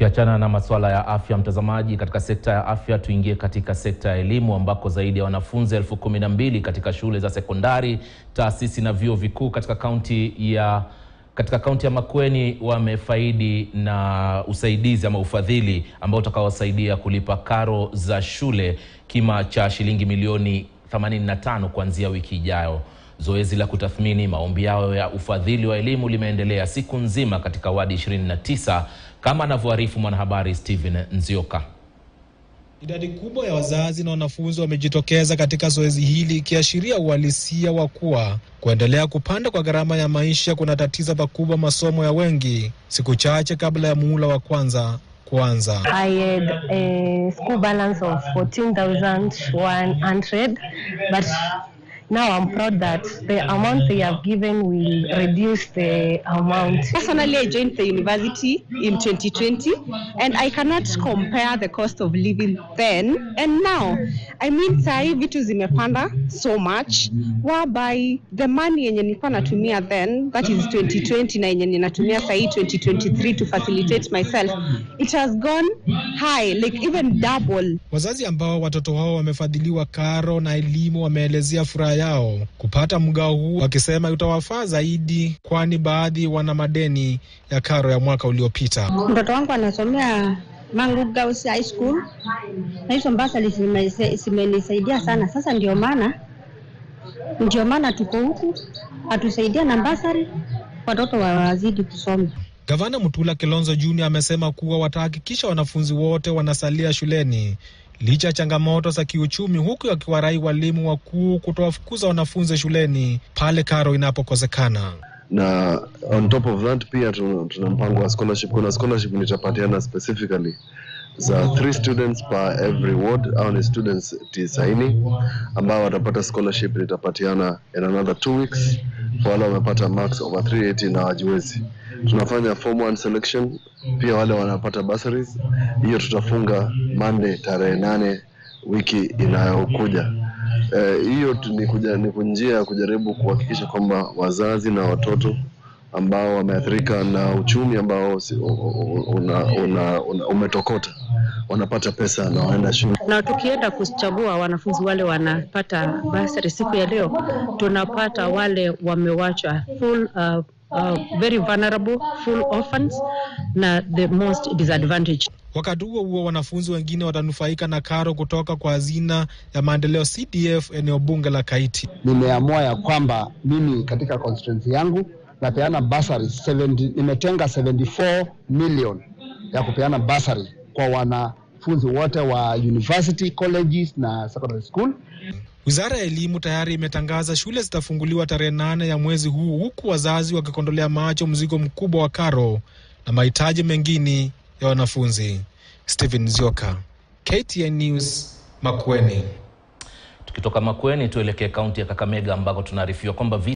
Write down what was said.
Tukiachana na masuala ya afya, mtazamaji, katika sekta ya afya tuingie katika sekta ya elimu ambako zaidi ya wanafunzi elfu kumi na mbili katika shule za sekondari, taasisi na vyuo vikuu katika kaunti ya katika kaunti ya Makueni wamefaidi na usaidizi ama ufadhili ambao utakaowasaidia kulipa karo za shule kima cha shilingi milioni 85 kuanzia wiki ijayo. Zoezi la kutathmini maombi yao ya ufadhili wa elimu limeendelea siku nzima katika wadi 29 kama anavyoarifu mwanahabari Steven Nzioka. Idadi kubwa ya wazazi na wanafunzi wamejitokeza katika zoezi hili ikiashiria uhalisia wa kuwa kuendelea kupanda kwa gharama ya maisha kunatatiza pakubwa masomo ya wengi siku chache kabla ya muhula wa kwanza kuanza. I had a school balance of 14,100 but now I'm proud that the amount they have given will reduce the amount. Personally, I joined the university in 2020 and I cannot compare the cost of living then and now. I mean, sahi vitu zimepanda so much whereby the money yenye nilikuwa natumia then that is 2020 na yenye ninatumia sahi 2023 to facilitate myself it has gone high like even double. Wazazi ambao watoto wao wamefadhiliwa karo na elimu wameelezea furaha yao kupata mgao huu, wakisema utawafaa zaidi, kwani baadhi wana madeni ya karo ya mwaka uliopita. Mtoto wangu anasomea Mangu Girls High School na hizo basari zimenisaidia sana. Sasa ndio maana ndio maana tuko huku, atusaidia na basari, watoto wazidi kusoma. Gavana Mutula Kilonzo Junior amesema kuwa watahakikisha wanafunzi wote wanasalia shuleni licha ya changamoto za kiuchumi, huku akiwarai walimu wakuu kutowafukuza wanafunzi shuleni pale karo inapokosekana. Na on top of that pia tuna, tuna mpango wa scholarship. Kuna scholarship nitapatiana specifically za three students per every ward au ni students tisaini ambao watapata scholarship nitapatiana in another two weeks kwa wale wamepata marks over 380 na wajiwezi. Tunafanya form one selection pia wale wanapata bursaries, hiyo tutafunga Monday tarehe nane wiki inayokuja. Hiyo uh, ni, kuja, ni njia ya kujaribu kuhakikisha kwamba wazazi na watoto ambao wameathirika na uchumi ambao una, una, una, umetokota wanapata pesa na wanaenda shule. Na tukienda kuchagua wanafunzi wale wanapata basari siku ya leo, tunapata wale wamewachwa full uh, Uh, very vulnerable, full orphans na the most disadvantaged. Wakati huo huo, wanafunzi wengine watanufaika na karo kutoka kwa hazina ya maendeleo CDF eneo bunge la Kaiti. Nimeamua ya kwamba mimi katika constituency yangu napeana basari 70, nimetenga 74 million ya kupeana basari kwa wanafunzi wote wa university colleges na secondary school. Wizara ya elimu tayari imetangaza shule zitafunguliwa tarehe nane ya mwezi huu, huku wazazi wakikondolea macho mzigo mkubwa wa karo na mahitaji mengine ya wanafunzi. Stephen Zioka, KTN News, Makueni. Tukitoka Makueni tuelekee kaunti ya Kakamega ambako tunaarifiwa kwamba